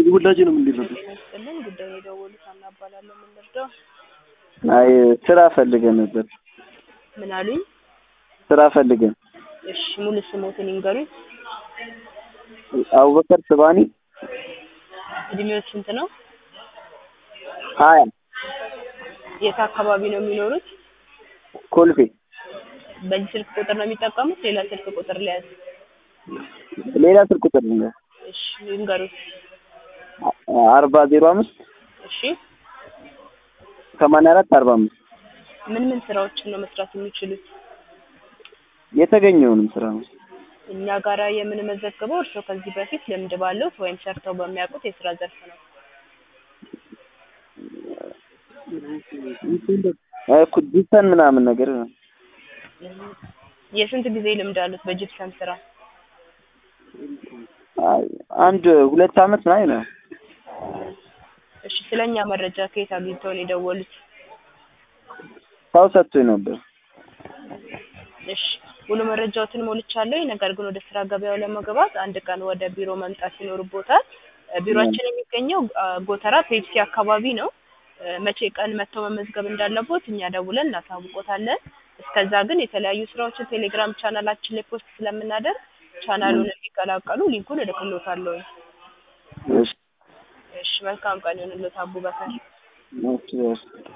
ውላጅ ነው እንዲረዱ ጤና ይስጥልን። ጉዳዩን የደወሉት አና እባላለሁ። ምን ልርዳው? አይ ስራ ፈልገን ነበር። ምን አሉኝ? ስራ ፈልገን። እሺ ሙሉ ስሞትን ይንገሩኝ። አቡበከር ስባኒ እድሜዎት ስንት ነው? ሀያ የት አካባቢ ነው የሚኖሩት? ኮልፌ በዚህ ስልክ ቁጥር ነው የሚጠቀሙት? ሌላ ስልክ ቁጥር ሊያዝ? ሌላ ስልክ ቁጥር ነው እሺ ይንገሩት። አርባ ዜሮ አምስት እሺ ሰማንያ አራት አርባ አምስት ምን ምን ስራዎችን ነው መስራት የሚችሉት? የተገኘውንም ስራ ነው። እኛ ጋራ የምንመዘግበው እርስዎ ከዚህ በፊት ልምድ ባለው ወይም ሰርተው በሚያውቁት የስራ ዘርፍ ነው። እኮ ዲስተን ምናምን ነገር ነው። የስንት ጊዜ ልምድ አሉት በጂፕሰም ስራ? አይ አንድ ሁለት አመት ምናምን ነው። እሺ ስለኛ መረጃ ከየት አግኝተው ነው የደወሉት? ሰው ሰጥቶኝ ነበር። እሺ ሙሉ መረጃዎትን ሞልቻለሁ። ነገር ግን ወደ ስራ ገበያው ለመግባት አንድ ቀን ወደ ቢሮ መምጣት ይኖርቦታል። እ ቢሮአችን የሚገኘው አ፣ ጎተራ ፔፕሲ አካባቢ ነው። እ መቼ ቀን መጥተው መመዝገብ እንዳለቦት እኛ ደውለን እናሳውቆታለን። እስከዛ ግን የተለያዩ ስራዎችን ቴሌግራም ቻናላችን ላይ ፖስት ስለምናደርግ ቻናሉን እንዲቀላቀሉ ሊንኩን እልክልዎታለሁ። እሺ እሺ መልካም ቀን ይሁንልዎት አቡበከር። እሺ